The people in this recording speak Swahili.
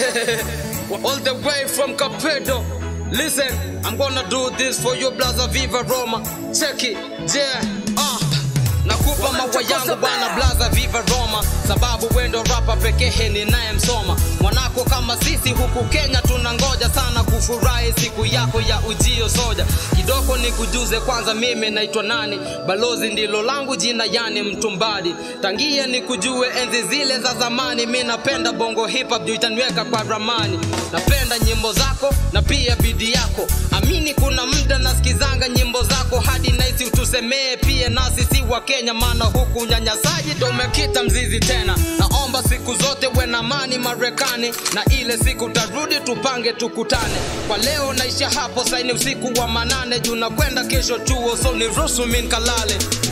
All the way from Capedo. Listen, I'm gonna do this for you, Blaza Viva Roma. Check it, yeah, uh. Nakupa maua yangu bwana Blaza Viva Roma, sababu wendo rapa pekee ninayemsoma. Mwanako kama sisi huku Kenya tunangoja sana kufurahi siku yako ya ujio soja. Kidogo nikujuze kwanza, mimi naitwa nani? Balozi ndilo langu jina, yani mtumbadi. Tangia nikujue enzi zile za zamani, mi napenda bongo hip hop juu itaniweka kwa ramani. Napenda nyimbo zako na pia bidii yako, amini kuna muda nasikizanga nyimbo zako hadi naisi utusemee pia nasi si wa Kenya, maana huku unyanyasaji ndo umekita mzizi tena. Naomba siku zote we na amani Marekani, na ile siku tarudi tupange tukutane. Kwa leo naisha hapo, saini usiku wa manane, juu nakwenda kesho chuo, so niruhusu mi nikalale.